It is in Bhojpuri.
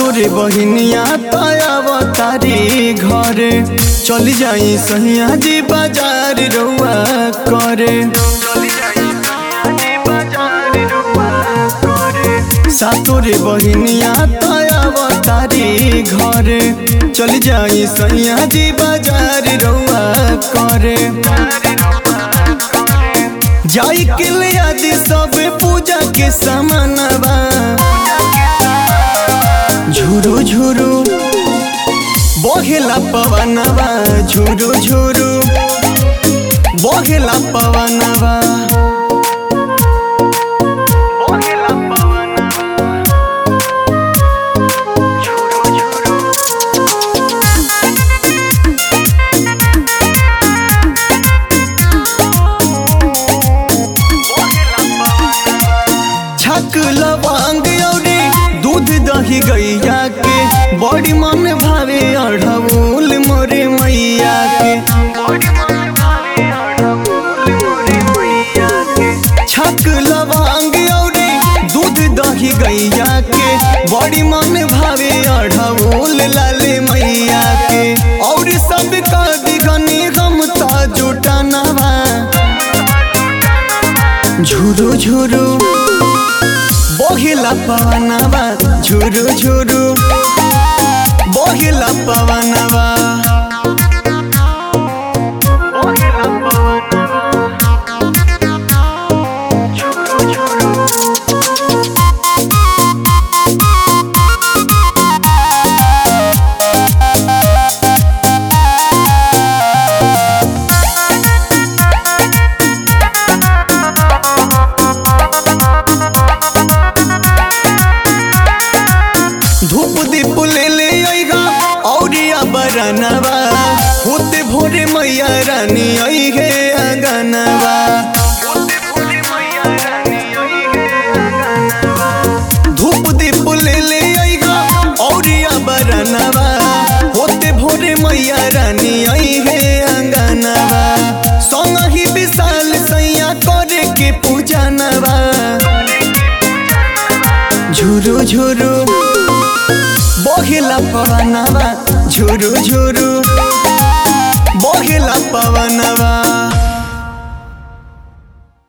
सातोरे बहिनिया तयाव तारी घरे चली जाई सहिया जी बाजार रउआ करे सातोरे बहिनिया तयाव तारी घरे चली जाई सहिया जी बाजार रउआ करे जाई के ले आदि सब पूजा के सामानवा झुरु झुरु बहेला पवनवा झुरु झुरु बहेला पवनवा छक लवांग औरी दूध दही गैया के बड़ी मन भावे अढ़ौल मोरे मैया के छक लवांग औरी दूध दही गैया के बड़ी मन भावे अढ़ौल लाले मैया के और सब का दिगनी हम ता जुटानवा झुरु झुरु बहिला पवनवा झुरु झुरु बहिला पवनवा धूप दीप ले ले आइगा औरिया बरनवा होते भोरे मैया रानी आई है आंगनवा धूप दीप ले ले आइगा औरिया बरनवा होते भोरे मैया रानी आई है आंगनवा संग ही विशाल सैया करे के पूजनवा झुरु झुरु बहिला पवनवा झुरु झुरु बहिला पवनवा